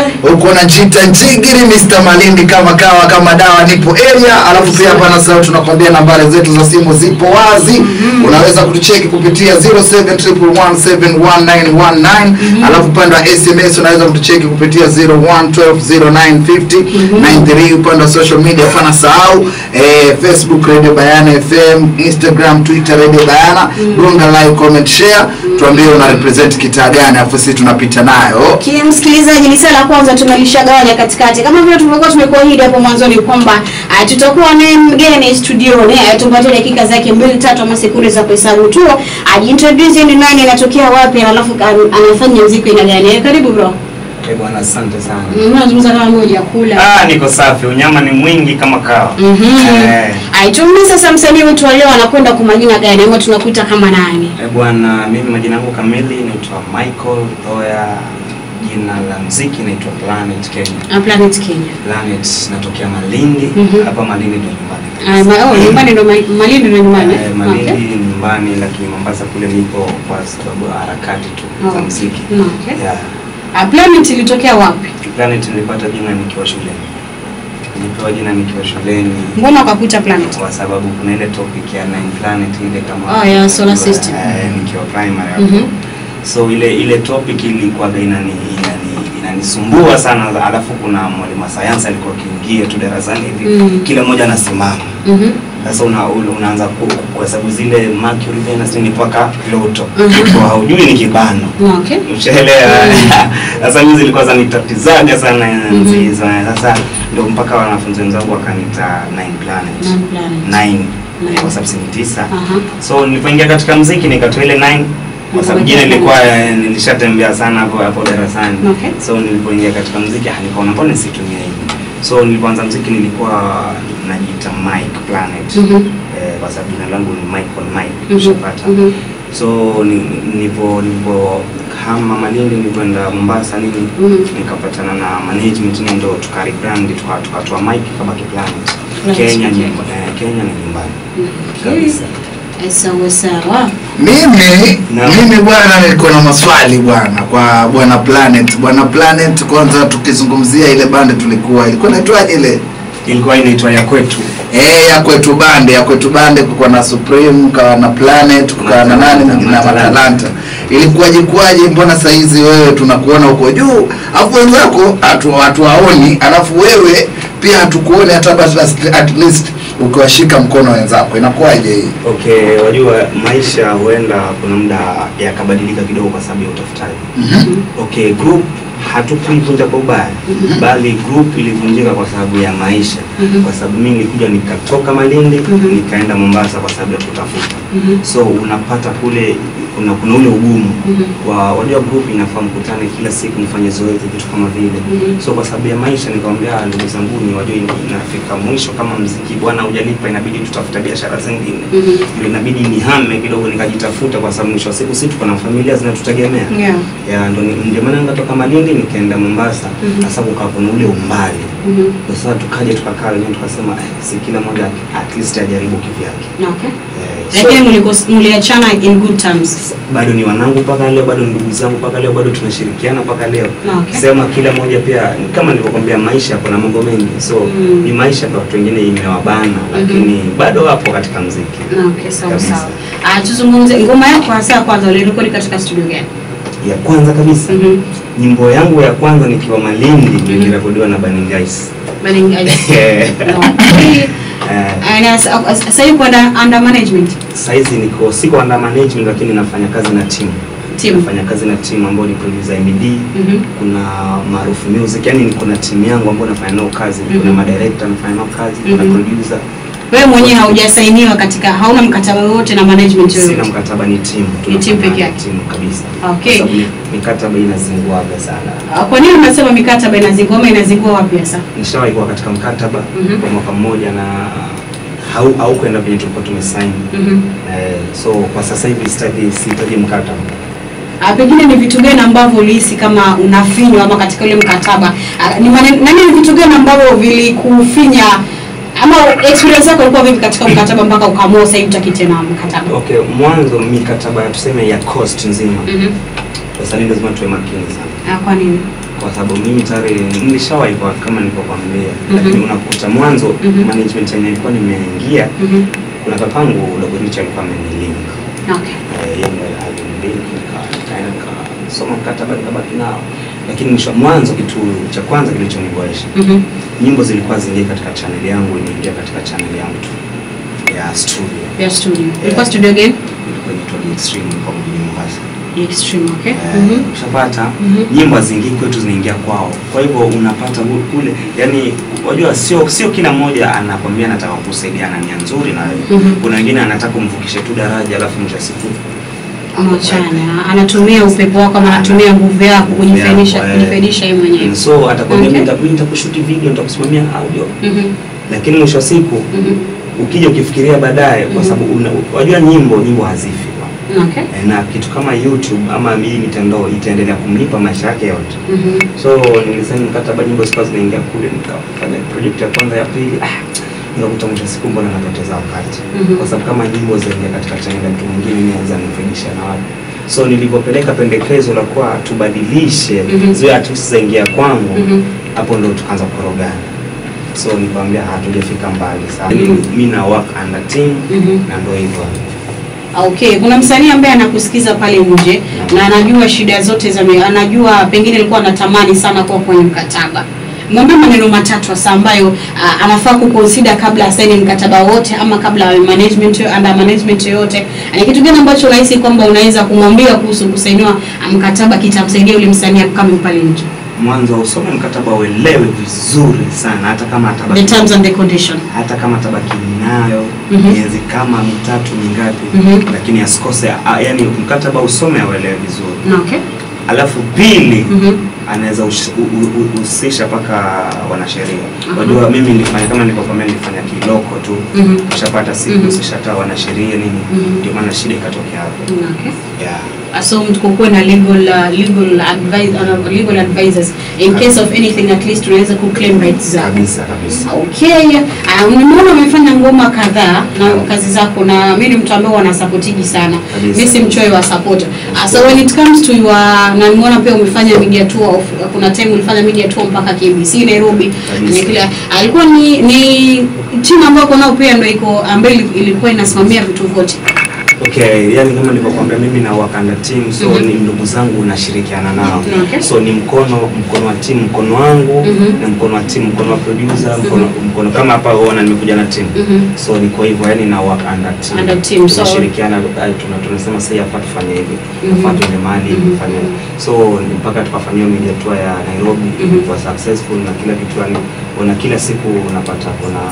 uko na Jita Njigiri, Mr. Malindi kama kawa kama dawa, nipo area. Alafu pia hapa na sasa tunakwambia nambari zetu za simu zipo wazi, unaweza kutucheki kupitia 0711711919 alafu upande wa SMS unaweza kutucheki kupitia 0112095093 upande wa social media hapana sahau eh, Facebook Radio Bayana FM, Instagram, Twitter Radio Bayana, gonga like, comment, share, tuambie una represent kitaa gani, alafu sisi tunapita nayo Kile msikilizaji, ni saa la kwanza tumelishagawanya katikati, kama vile tulivyokuwa tumekuahidi hapo mwanzoni kwamba ah, tutakuwa naye mgeni studioni ah, tumpatie dakika zake mbili tatu ama sekunde za kuhesabu tu, ajiintroduce ni nani, anatokea wapi, alafu an- anafanya muziki aina gani. Eh, Karibu bro. Eh, bwana asante sana. Mm, Unazungumza kama moja kula. Ah, niko safi. Unyama ni mwingi kama kawa. Mhm. Eh, Aitumie sasa msanii wetu wa leo anakwenda kwa majina gani ama tunakuita kama nani? eh, bwana mimi majina yangu kamili naitwa Michael Oya. Jina la mziki naitwa Planet Kenya. Ah, Planet Kenya. Planet natokea Malindi. Mhm. Hapa Malindi ndo nyumbani. Ah, ma, oh, nyumbani ndo Ma- Malindi ndo nyumbani. Eh, eh? Malindi Okay. nyumbani lakini Mombasa kule nipo kwa sababu ya harakati tu za Oh. mziki. Mm, okay. Yeah. Ah, Planet ilitokea wapi? Planet nilipata jina nikiwa shuleni. Nilipewa jina nikiwa shuleni. Mbona ukakuita Planet? kwa sababu kuna ile topic ya nine planet ile kama Oh, ya solar system. eh, nikiwa primary hapo Mhm. so ile ile topic ilikuwa inani inani inanisumbua sana alafu kuna mwalimu wa sayansi alikuwa akiingia tu darasani hivi Mm. kila mmoja anasimama Mhm. sasa una, una- unaanza ku- kwa sababu zile Mercury Venus ni mpaka Pluto Mhm. kwa haujui ni kibano Okay. Ushaelewa? Sasa mimi zilikuwa zanitatizaga sana enzi Mhm. hizo. Sasa ndio mpaka wanafunzi wenzangu wakanita nine planet. Nine planet. Nine. Nine. Kwa sababu si ni tisa. Aha. So nilipoingia katika muziki nikatoa ile nine kwa sababu jina ilikuwa eh, nilishatembea sana hapo hapo darasani. Okay. So nilipoingia katika muziki ah, nikaona mbona nisitumie hivi. So nilipoanza muziki nilikuwa najiita Mike Planet. Mhm. Eh, kwa sababu jina langu ni Michael Mike. Mhm. Ushapata Mhm. so ni- nilipo nilipo hama Malindi nilipoenda Mombasa nini Mhm. nikapatana na management nini ndo tukaribrand tuka- tukatoa mic kama kiplanet Planet, Kenya okay. nyumba, eh, Kenya ni nyumbani Okay. kabisa Eh, Sawa sawa. Mimi Naam. mimi bwana, niko na maswali bwana kwa bwana Planet. Bwana Planet, kwanza tukizungumzia ile bande tulikuwa ilikuwa inaitwaje ile ilikuwa inaitwa ya kwetu eh, ya kwetu bande ya kwetu bande, kukuwa na Supreme, kukawa na Planet, kukawa na nani mwingine na Matalanta. Matalanta. Ilikuwaje kwaje? Mbona saa hizi wewe tunakuona huko juu, afu wenzako hatu- hatuwaoni, alafu wewe pia hatukuoni hata basi at least ukiwashika mkono wenzako, inakuwaje hii? okay wajua maisha huenda kuna muda yakabadilika kidogo kwa sababu ya utafutaji okay group hatukuivunja kwa ubaya bali group ilivunjika kwa sababu ya maisha kwa sababu mimi nilikuja nikatoka Malindi nikaenda Mombasa kwa sababu ya kutafuta so unapata kule kuna kuna ule ugumu wa wajua group inafaa mkutane kila siku mfanye zoezi vitu kama vile so kwa sababu ya maisha nikamwambia "Ah, ndugu zangu ni wajua ina- inafika mwisho kama mziki bwana hujalipa inabidi tutafuta biashara zingine ndio inabidi nihame kidogo nikajitafuta kwa sababu mwisho wa siku sisi tuko na familia zinatutegemea Yeah. ya ndo ni- ndio maana nikatoka Malindi nikaenda Mombasa sasa kukaa kuna ule umbali Mhm. Ndio sasa tukaja tukakaa wenyewe tukasema eh, si kila mmoja at least ajaribu kivyake Okay. eh, so, Lakini mliko- mliachana in good terms. bado ni wanangu mpaka leo, bado ni ndugu zangu mpaka leo, bado tunashirikiana mpaka leo. Okay. Sema kila mmoja pia kama nilivyokuambia, maisha kuna mambo mengi, so Mm. ni maisha kwa watu wengine imewabana, lakini bado wapo katika muziki. Okay, sawa Kabisa. sawa. Ah, tuzungumze ngoma yako hasa ya kwanza ulirekodi katika studio gani? Ya kwanza kabisa Mhm. nyimbo yangu ya kwanza nikiwa Malindi ilirekodiwa na Burning Ice. Burning Ice. Eh, Okay. eh, Ah, na sa- Sasa yuko under under management saizi niko siko under management, lakini nafanya kazi na timu team. nafanya kazi na timu ambayo ni producer MD Mhm. kuna maarufu music yani niko na timu yangu ambayo nafanya nao kazi kuna Mhm. madirector nafanya nao kazi kuna Mhm. producer Wewe mwenyewe haujasainiwa katika hauna mkataba wowote na management sina yoyote. mkataba ni timu Ni Tunafanya timu peke yake. timu kabisa Okay. Kwa sababu mikataba inazinguaga sana Ah, Kwa nini unasema mikataba inazingua ama inazingua wapi hasa? nishawahi kuwa katika mkataba Mhm. kwa mwaka mmoja na hau haukwenda venye tulikuwa tumesaini Mhm. eh, so kwa sasa hivi sitaki sihitaji mkataba Ah, pengine ni vitu gani ambavyo ulihisi kama unafinywa ama katika ule mkataba Ah, ni mane- nani ni vitu gani ambavyo vilikufinya ama experience yako ilikuwa vipi katika mkataba mpaka ukaamua sasa hivi utaki tena mkataba okay mwanzo mikataba tuseme ya cost nzima Mhm. sasa ni lazima tuwe makini sana Ah, kwa nini kwa sababu mimi tayari nilishawahi kwa kama nilivyokuambia, Mhm. lakini unakuta mwanzo Mhm. management yenye ilikuwa nimeingia, Mhm. kuna kakangu dogo Richa alikuwa amenilink Okay. Eh, yeye ndo alinilink nika- nikaenda nikasoma mkataba nikabaki nao, lakini mwisho mwanzo, kitu cha kwanza kilichoniboesha Mhm. nyimbo zilikuwa zingia katika channel yangu, inaingia katika channel yangu tu ya studio Ya studio. Ilikuwa studio gani? ilikuwa inaitwa The Extreme kwa mjini Mombasa. The Extreme, okay. Eh, Mhm. ushapata Mhm. nyimbo haziingii kwetu zinaingia kwao kwa hivyo unapata hu- kule yani unajua sio sio kila mmoja anakwambia nataka kusaidia na nia nzuri na wewe Mhm. kuna wengine anataka umvukishe tu daraja alafu mwisho wa siku Mwachana. Anatumia upepo wako ama anatumia nguvu yako kujifaidisha Nguvu yako, eh. kujifaidisha yeye mwenyewe. so atakwambia Okay. mimi nita- mimi nitakushuti video nitakusimamia audio Mhm. lakini mwisho wa siku Mhm. ukija ukifikiria baadaye kwa Mhm. sababu una- unajua nyimbo nyimbo hazifi Okay. Eh, na kitu kama YouTube ama hii mitandao itaendelea kumlipa maisha yake yote Mhm. so nilisaini mkataba nyimbo zikawa zinaingia kule nikafanya project ya kwanza ya pili ah, nikakuta mwisho wa siku mbona napoteza wakati Mhm. kwa sababu kama nyimbo zaingia katika channel ya mtu mwingine inaweza nifaidisha na watu so nilipopeleka pendekezo la kuwa tubadilishe Mhm. ziwe artist zaingia kwangu Mhm. hapo ndo tukaanza kurogana so nikamwambia hatujafika mbali sana Mhm. mi na work under team Mhm. na ndo hivyo Okay, kuna msanii ambaye anakusikiza pale nje na anajua shida zote za mi- anajua pengine alikuwa anatamani sana kuwa kwenye mkataba. Mwambie maneno matatu hasa ambayo uh, anafaa kuconsider kabla asaini mkataba wote ama kabla ya management under management yoyote. Ni kitu gani ambacho unahisi kwamba unaweza kumwambia kuhusu kusainiwa uh, mkataba kitamsaidia yule msanii kama pale nje? mwanzo usome mkataba uelewe vizuri sana hata kama The atabaki terms and the condition. hata kama tabaki nayo Mhm. miezi kama mitatu mingapi Mhm. lakini asikose a- yani mkataba usome auelewe vizuri Okay. alafu pili Mhm. anaweza ush- u- u- u- husisha mpaka wanasheria Mhm. wajua mimi nilifanya kama nilivyokwambia nilifanya kiloko tu Mhm. ushapata Mhm. sikuhusisha hata wanasheria nini Mhm. ndio maana shida ikatokea hapo Okay. yeah. so mtu kukuwe na legal uh, legal advice uh, legal advisors in case of anything at least unaweza kuclaim rights zako kabisa kabisa okay uh, nimeona umefanya ngoma kadhaa na kazi zako na mimi ni mtu ambaye wanasapotigi sana Kabisa. mimi si mchoyo wa support uh, so when it comes to your na nimeona pia umefanya media tour of, kuna time ulifanya media tour mpaka KBC Nairobi Kabisa. Ni kila alikuwa ni ni timu ambayo uko nao pia ndio iko ambayo ili- ilikuwa inasimamia vitu vyote Okay, yani kama nilivyokuambia mimi na wakanda team so Mhm. ni ndugu zangu nashirikiana nao. Okay. So ni mkono mkono wa team mkono wangu Mhm. na mkono wa team mkono wa producer mkono mkono kama hapa unaona nimekuja na team. Mhm. So ni kwa hivyo yani na work under team. Under team, so- tunashirikiana eh, tuna tunasema sasa hapa tufanye hivi. Mhm. Hapa tuende mahali Mhm. tufanye. So ni mpaka tukafanyia media tour ya Nairobi Mhm. ilikuwa successful na kila kitu yani una kila siku unapata kuna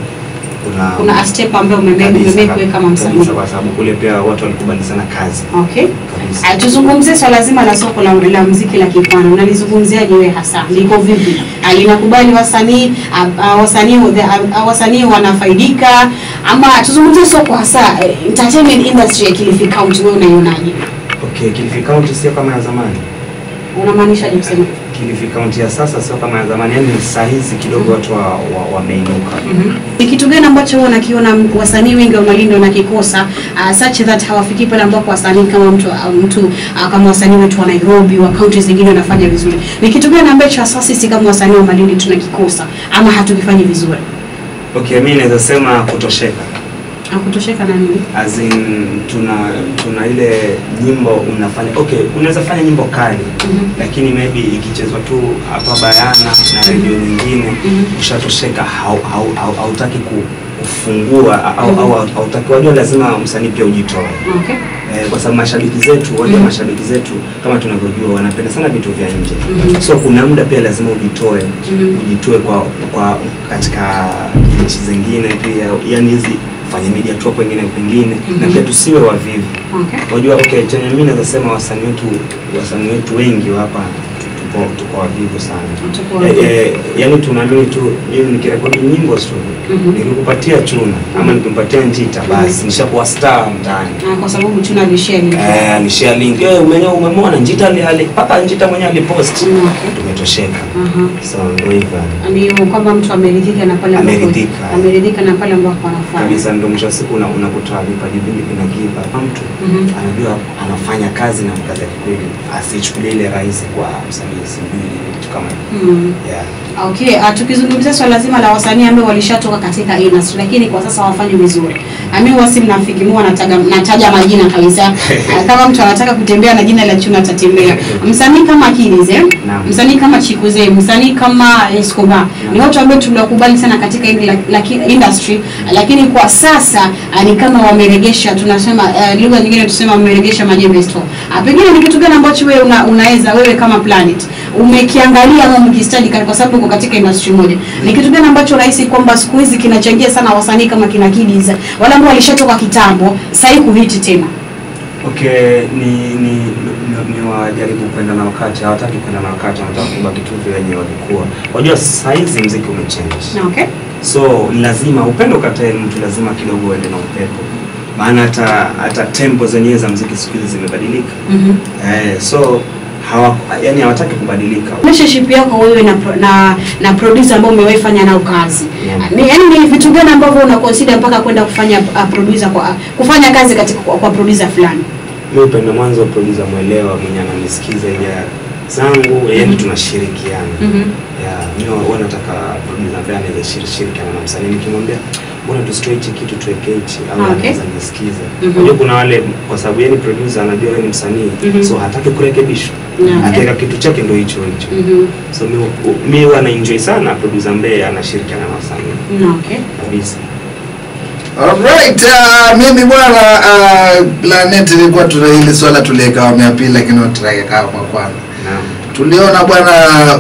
kuna kuna a step ambayo umemake Kabisa, umemake wewe kama msanii kabisa, kwa sababu kule pia watu walikubali sana kazi okay kabisa. Ah, tuzungumzie swala zima la soko la, la muziki la kipwani unalizungumziaje wewe hasa liko vipi Ah, linakubali wasanii ah, ah, wasanii the- ah, wasanii wanafaidika ama tuzungumzie soko hasa eh, entertainment industry ya Kilifi County wewe unaionaje Okay, Kilifi County sio kama ya zamani. unamaanisha je kusema Kilifi County ya sasa sio kama ya zamani, yani saa hizi kidogo watu wa- wa- wameinuka. ni kitu gani ambacho huwa nakiona m- wasanii wengi wa Malindi wanakikosa uh, such that hawafiki pale ambapo wasanii kama mtu uh, mtu uh, kama wasanii wetu wa Nairobi wa kaunti zingine wanafanya vizuri. Ni kitu gani ambacho hasa sisi kama wasanii wa Malindi tunakikosa ama hatukifanyi vizuri? Okay, mimi naweza sema kutosheka. Hakutosheka na nini? As in tuna tuna ile nyimbo unafanya okay, unaweza fanya nyimbo kali Mhm. lakini maybe ikichezwa tu hapa Bayana na redio nyingine Mhm. ushatosheka, hau- hau- hau- hautaki ku- kufungua au Mhm. au hautaki, wajua lazima msanii pia ujitoe Okay. Eh, kwa sababu mashabiki zetu wajua Mhm. mashabiki zetu kama tunavyojua wanapenda sana vitu vya nje Mhm. so kuna muda pia lazima ujitoe Mhm. ujitoe kwa kwa katika nchi zingine pia yani hizi fanye media tour kwengine kwengine na Mhm. pia tusiwe wavivu Okay. wajua okay chenye mimi naweza sema wasanii wetu wasanii wetu wengi wa hapa tuko tuko wavivu sana Tuko eh, wavivu. eh, yani tunaamini tu mimi nikirekodi nyimbo studio Mhm. nikikupatia chuna ama nikimpatia njita basi nishakuwa star mtaani Ah, kwa sababu tuna lishia ni Eh, alishare link eh, umenyo umemwona njita ali- ali- mpaka njita mwenyewe alipost Mm, okay. tumetosheka Aha. so ndio hivyo Ndio kwamba mtu ameridhika na pale ambapo Ameridhika. ameridhika na pale ambapo anafanya. kabisa ndio mwisho wa siku una- unakuta vipaji vingi vinagiva mtu Mhm. anajua anafanya kazi na kazi ya kweli asichukulie ile rahisi kwa msanii miezi miwili kitu kama hiyo Mm. yeah. Okay, uh, tukizungumzia swala zima la wasanii ambao walishatoka katika industry lakini kwa sasa hawafanyi vizuri. Ami wasi mnafiki mwa nataja nataja majina kabisa. Uh, kama mtu anataka kutembea na jina la Chuna atatembea. Msanii kama Kidz, eh? Naam. Msanii kama Chikuze, msanii kama Escobar. Ni watu ambao tuliwakubali sana katika hili la, la, industry lakini kwa sasa uh, ni kama wameregesha tunasema uh, lugha nyingine tusema wameregesha majembe store. Uh, pengine ni kitu gani ambacho wewe una, unaweza wewe kama Planet umekiangalia ama umekistadi kwa sababu uko katika industry moja. Ni kitu gani ambacho unahisi kwamba siku hizi kinachangia sana wasanii kama kina Kidz wale ambao walishatoka kitambo sasa hivi kuhiti tena? Okay, ni ni ni, ni wajaribu kwenda na wakati, hawataki kwenda na wakati, wanataka kubaki tu vile wenye walikuwa. Unajua saa hizi mziki umechange. Okay. So lazima upendo ukatae mtu, lazima kidogo uende na upepo, maana hata hata tempo zenyewe za mziki siku hizi zimebadilika. Mhm. Eh, so hawa yani hawataki kubadilika. relationship yako wewe na pro- na na producer ambao umewahi fanya nao kazi Yeah. ni yani ni vitu gani ambavyo una consider mpaka kwenda kufanya uh, producer kwa kufanya kazi katika kwa, kwa producer fulani Mimi upendo mwanzo producer mwelewa mwenye ananisikiza ile zangu, yani tunashirikiana. Mhm. Yeah, mimi huwa nataka producer ambaye anaweza shiri- shirikiana na msanii nikimwambia mbona tusitoe hichi kitu tuweke hichi au Ah, okay. anaweza nisikiza. Mhm. Unajua kuna wale kwa sababu yeye ni producer anajua yeye ni msanii Mhm. so hataki kurekebishwa. Yeah, okay. Akiweka kitu chake ndio hicho hicho. Mhm. So mimi mimi huwa na enjoy sana producer ambaye anashirikiana na wasanii No, okay. kabisa. Alright, uh, mimi bwana uh, Planet ilikuwa tuna hili swala tuliweka awamu ya pili lakini tutaweka awamu ya kwanza. Naam. Tuliona bwana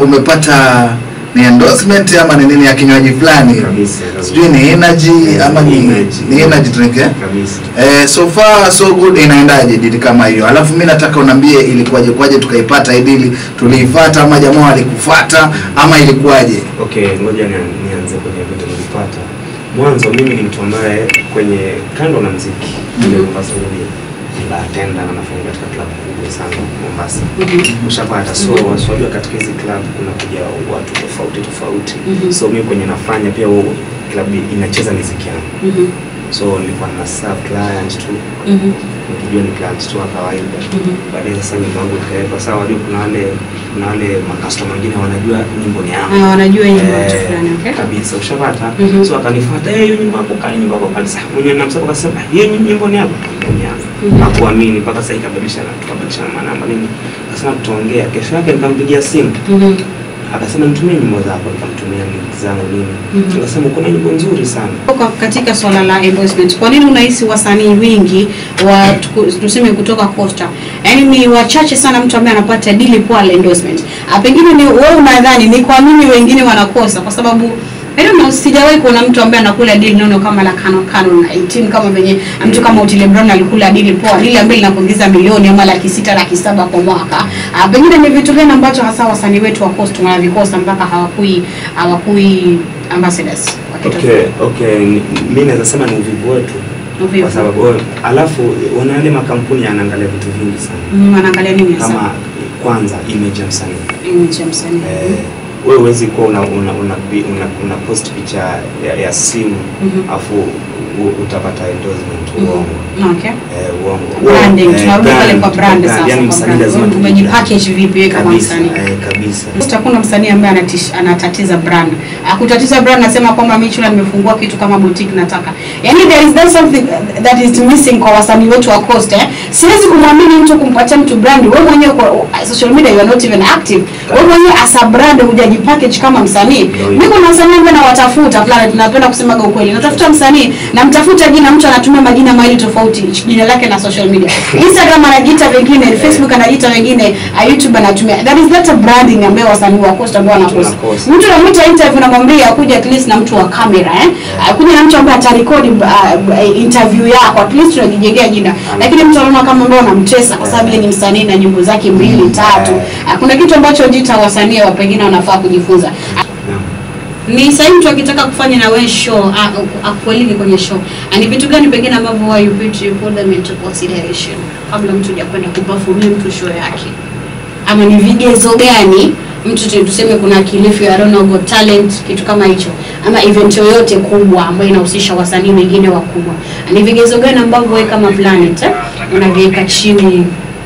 umepata ni endorsement ama ni nini ya kinywaji fulani. Kabisa. kabisa. Sijui ni energy ama ni Energy. ni energy drink eh? Kabisa. Eh, so far so good inaendaje dili kama hiyo alafu mi nataka unambie ilikuwaje kwaje tukaipata hii dili tuliifata ama jamaa walikufuata ama ilikuwaje Okay, ngoja ni- nianze kwenye vitu nilipata. Mwanzo mimi ni mtu ambaye kwenye kando na mziki mm Mombasa mimi ni bartender na nafanya katika club kubwa sana Mombasa. Mhm. Ushapata so waswajua katika hizi club kuna kuja watu tofauti tofauti. Mhm. So mimi kwenye nafanya pia huo club inacheza muziki yangu. Mhm. So nilikuwa na serve clients tu Mhm. nikijua ni clients tu wa kawaida. Mhm. Baadaye sasa nyimbo yangu ikawekwa sawa, wajua kuna wale kuna wale makastoma wengine wanajua nyimbo ni yangu. Ah, wanajua hii ni watu Eh, fulani, okay? kabisa ushapata Mhm. so akanifuata eh hiyo nyimbo yako kali nyimbo yako kali sasa mwenyewe namsema akasema hiyo nyimbo ni yako nyimbo ni yangu Mhm. hakuamini mpaka sasa ikabadilishana tukabadilishana manamba nini akasema tutaongea kesho yake nikampigia simu Mhm. akasema nitumie nyimbo zako nikamtumia link zangu nini Mhm. akasema uko na nyimbo nzuri sana Kwa katika swala la endorsement, kwa nini unahisi wasanii wengi wa tuku- tuseme kutoka Costa, yaani ni wachache sana mtu ambaye anapata dili poa la endorsement? Ah, pengine ni wewe unadhani ni kwa nini wengine wanakosa? Kwa sababu I don't know, sijawahi kuona mtu ambaye anakula dili nono kama la Canon Canon 18 kama venye mtu kama Otile Brown alikula dili poa, dili ambayo linakuingiza milioni ama laki sita laki saba kwa mwaka. Ah, pengine ni vitu gani ambacho hasa wasanii wetu wa Costa wanavikosa mpaka hawakui hawakui ambassadors wakitoka okay okay ni- mimi naweza sema ni uvivu wetu Uvivu. kwa sababu wewe- alafu una yale makampuni yanaangalia vitu vingi sana Mm, wanaangalia nini hasa? kama kwanza image ya msanii Image ya msanii. Eh, wewe huwezi kuwa una, una, una, una, una post picha ya, ya simu Mhm. afu u- utapata endorsement uongo Mhm. Okay. eh, uongo Branding, Eh, tunarudi pale brand, kwa brand sasa. yani kwa msanii brand. lazima Wewe tujibrand. umejipackage vipi wewe kama kabisa msanii? eh, kabisa Sasa hakuna msanii ambaye anatish- anatatiza brand. Akutatiza brand nasema kwamba mimi chula nimefungua kitu kama boutique nataka. Yaani there is that something that is missing kwa wasanii wetu wa Coast eh. Siwezi kumwamini mtu kumpatia mtu brand. Wewe mwenyewe kwa social media you are not even active. Wewe mwenyewe as a brand hujajipackage kama msanii. Ndio Mimi kuna wasanii ambao nawatafuta fulani tunapenda kusemaga ukweli. Natafuta msanii namtafuta jina mtu anatumia majina mawili tofauti jina lake na social media. Instagram anajiita vingine, Facebook anajiita vingine, uh, YouTube anatumia. That is not a branding ambayo wasanii wa Coast ambao wanakosa. Tunakosa. Mtu anamuita interview namwambia akuje at least na mtu wa kamera eh. Akuje na mtu ambaye atarekodi uh, interview yako at least tunajijengea jina. Lakini mtu anaona kama ambao anamtesa kwa sababu yeye ni msanii na nyimbo zake mbili tatu. Uh, Kuna kitu ambacho jita wasanii wa pengine wanafaa kujifunza. Naam. Ni sasa mtu akitaka kufanya na wewe show a- akualike kwenye show. Ah, Ni vitu gani pengine ambavyo why you put you put them into consideration kabla mtu hajakwenda kuperformia mtu show yake? Ama ni vigezo gani mtu tu- tuseme kuna Kilifi I don't know Got Talent kitu kama hicho ama event yoyote kubwa ambayo inahusisha wasanii wengine wakubwa. Ni vigezo gani ambavyo wewe kama Planet eh, unaviweka chini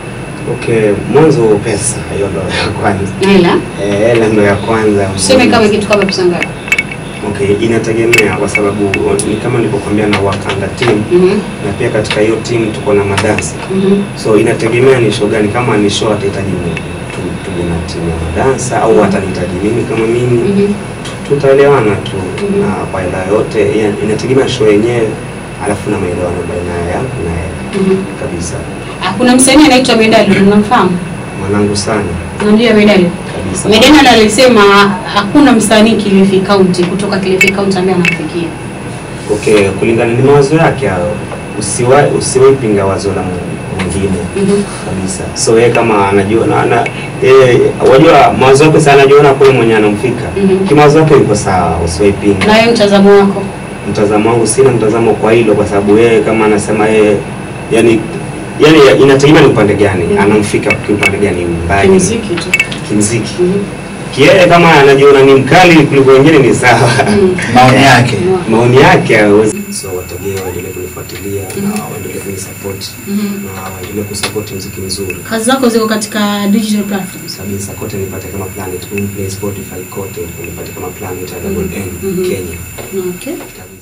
Okay, mwanzo pesa hiyo ndo ya kwanza. Hela. Eh, hela ndo ya kwanza. Tuseme kama kitu kama pesa ngapi? Okay, inategemea kwa sababu ni kama nilivyokuambia na work under team Mhm. na pia katika hiyo team tuko na madansa. Mhm. So inategemea ni show gani, kama ni show atahitaji mimi tu- tuje na timu ya madansa au atanihitaji mimi kama mimi Mhm. tutaelewana tu Mhm. na kwa hela yote ina- inategemea show yenyewe alafu na maelewano baina yangu na yeye Mhm. kabisa Ah, kuna msanii anaitwa Medali, unamfahamu? mwanangu sana Unamjua Medali? kabisa Medali alisema hakuna msanii Kilifi County kutoka Kilifi County ambaye anamfikia. okay kulingana ni mawazo yake hayo usiwahi usiwahi pinga wazo la mu- mwingine Mhm. kabisa so yeye kama anajua na, na yeye wajua mawazo yake sana anajiona kule mwenye anamfika Mhm. kimawazo yake yuko sawa usiwahi pinga Na wewe mtazamo wako? mtazamo wangu sina mtazamo kwa hilo kwa sababu yeye kama anasema yeye yani yani inategemea ni upande gani Mhm. anamfika kiupande gani mbali Kimuziki tu. kimziki Mhm. kieye kama anajiona ni mkali kuliko wengine ni sawa Mhm. maoni yake maoni yake hawezi so wategee waendelee kunifuatilia na waendelee kunisupport Mhm. na waendelee kusupport muziki mzuri Kazi zako ziko katika digital platforms. kabisa kote nipate kama planet Boomplay, spotify kote nipate kama planet ya double n Mhm. kenya Okay.